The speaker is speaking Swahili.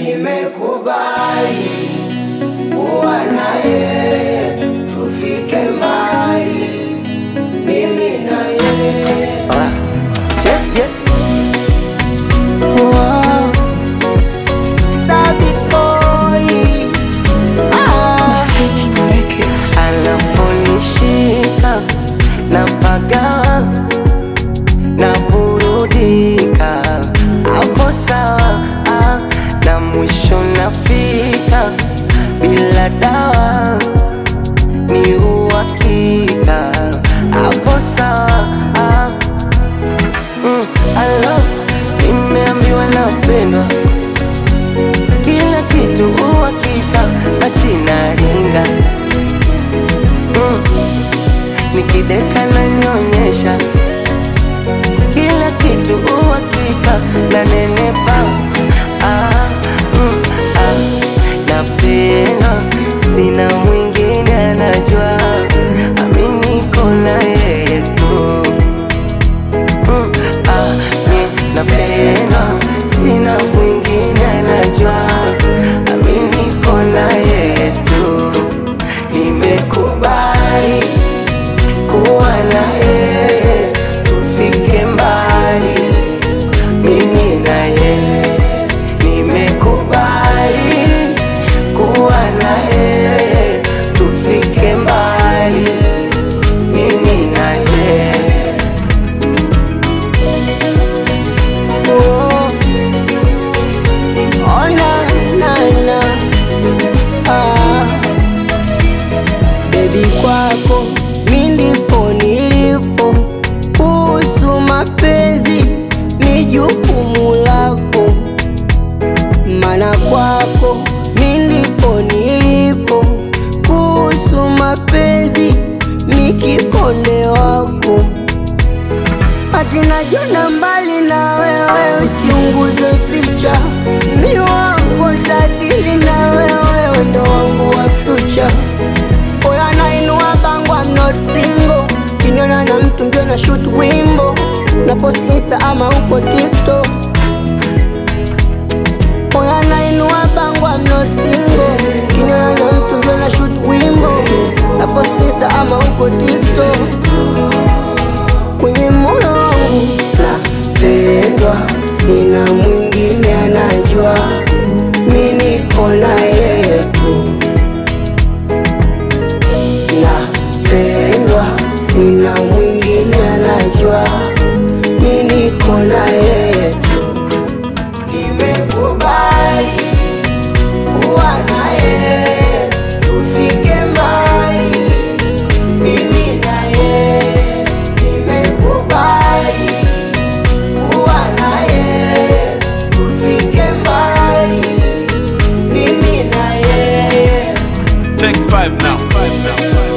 nimekubali kuwa na yeye, tufike mbali, mimi na yeye. Ah, siete. Wow. Stabit boy. Ah. Anaponishika na pagawa na burudika, hapo sawa ah, na mwisho nafika bila dawa ni uhakika, hapo sawa ah. Mm, alo, nimeambiwa napendwa, kila kitu uhakika, basi naringa mm, nikideka na nyonyesha, kila kitu uhakika, na nenepa ah, mm, ah, napenda, sina mwingine anajua, ami niko na yeye tu Mm, ah, mi napenda, sina mwingine anajua, ami niko na yeye tu. Nimekubali kuwa na yeye, tufike mbali, mimi na yeye. Nimekubali kuwa na yeye, tufike mbali, mimi na yeye. Oh. Oh, na, na, na. Ah. Baby kwako mi ndipo nilipo, kuhusu mapenzi ni jukumu lako, mana kwako mi ndipo nilipo, kuhusu mapenzi ni kiponde wako Ati najiona mbali na wewe, usiunguze picha. Mi wako tadili na wewe, ndo wangu wa future. Oya nainua bango, I'm not single. Kiniona na mtu ndio na shoot wimbo na post insta ama uko TikTok. Oya nainua bango, I'm not single. Kiniona na mtu ndio na shoot wimbo na post insta ama uko TikTok kwenye moyo wangu napendwa, sina mwingine anajua, mi niko na yeye tu. Napendwa, sina mwingine anajua, mi niko na yeye tu. Nimekubali kuwa na yeye, tufike mbali mimi na yeye nimekubali kuwa na yeye, tufike mbali, mimi na yeye. Take five now. Five now.